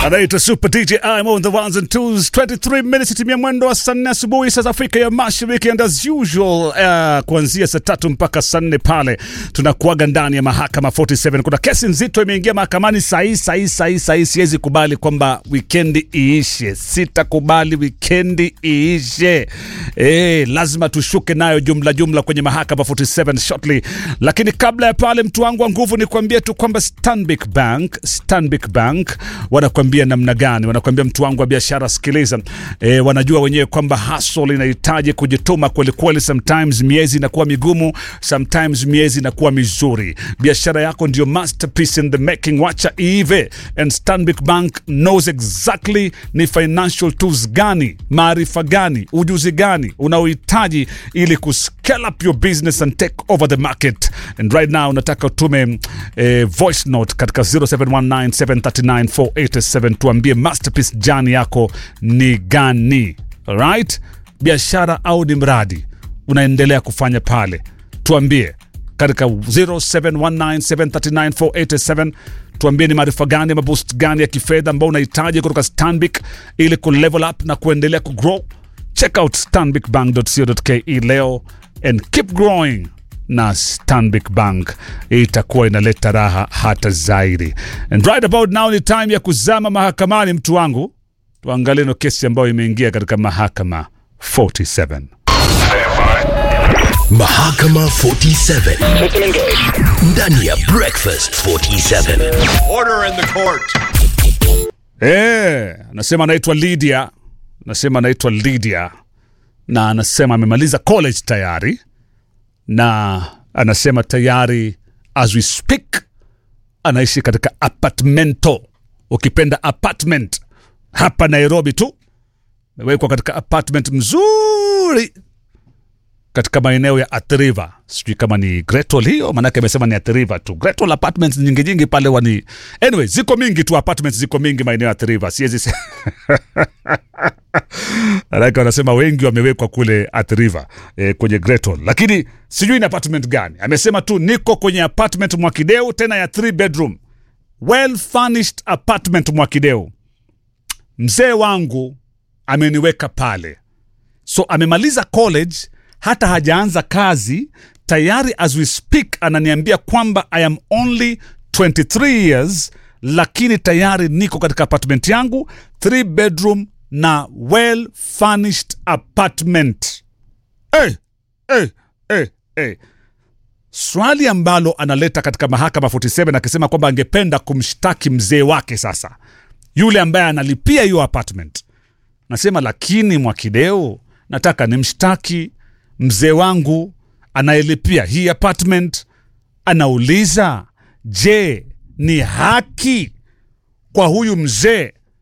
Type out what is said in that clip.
anaitwa Super DJ I'm on the ones and twos 23 minutes itimia mwendo wa saa nne asubuhi saa za Afrika ya Mashariki and as usual uh, kuanzia saa tatu mpaka saa nne pale tunakuaga ndani ya mahakama 47 kuna kesi nzito imeingia mahakamani sahii sahii sahii sahii siwezi kubali kwamba wikendi iishe sitakubali wikendi iishe eh lazima tushuke nayo jumla jumla kwenye mahakama 47 shortly lakini kabla ya pale mtu wangu wa nguvu ni kuambia tu kwamba Stanbic Bank Stanbic Bank wanakuambia namna gani wanakuambia mtu wangu wa biashara sikiliza e, wanajua wenyewe kwamba hustle inahitaji kujituma kweli kweli sometimes miezi inakuwa migumu sometimes miezi inakuwa mizuri biashara yako ndio masterpiece in the making wacha iive and Stanbic Bank knows exactly ni financial tools gani maarifa gani ujuzi gani unaohitaji ili kuscale up your business and take over the market and right now nataka utume eh, voice note katika 0719739487 tuambie masterpiece jani yako ni gani alright biashara au ni mradi unaendelea kufanya pale tuambie katika 0719739487 tuambie ni maarifa gani maboost gani ya kifedha ambao unahitaji kutoka stanbic ili kulevel up na kuendelea kugrow check out stanbicbank.co.ke leo and keep growing na Stanbic Bank itakuwa inaleta raha hata zaidi. And right about now ni time ya kuzama mahakamani, mtu wangu. Tuangalie no kesi ambayo imeingia katika mahakama 47. Mahakama 47 ndani ya Breakfast 47. Order in the court. Eh, anasema anaitwa Lydia, anasema anaitwa Lydia na anasema amemaliza college tayari na anasema tayari as we speak anaishi katika apartmento, ukipenda apartment hapa Nairobi tu, amewekwa katika apartment mzuri katika maeneo ya Athi River. Sijui kama ni Greatwall hiyo, maanake amesema ni Athi River tu. Greatwall apartments nyingi nyingi pale wani, anyway, ziko mingi tu apartments, ziko mingi maeneo ya Athi River, siwezi se- Maanake wanasema wengi wamewekwa kule Athi River eh, kwenye Greatwall, lakini sijui ni apartment gani. Amesema tu niko kwenye apartment Mwakideu, tena ya three bedroom well furnished apartment Mwakideu. Mzee wangu ameniweka pale so amemaliza college hata hajaanza kazi tayari as we speak ananiambia kwamba i am only 23 years lakini tayari niko katika apartment yangu 3 bedroom na well furnished apartment hey, hey, hey, hey. swali ambalo analeta katika mahakama 47 akisema kwamba angependa kumshtaki mzee wake sasa yule ambaye analipia hiyo apartment nasema lakini Mwakideu, nataka nimshtaki mzee wangu anayelipia hii apartment. Anauliza, je, ni haki kwa huyu mzee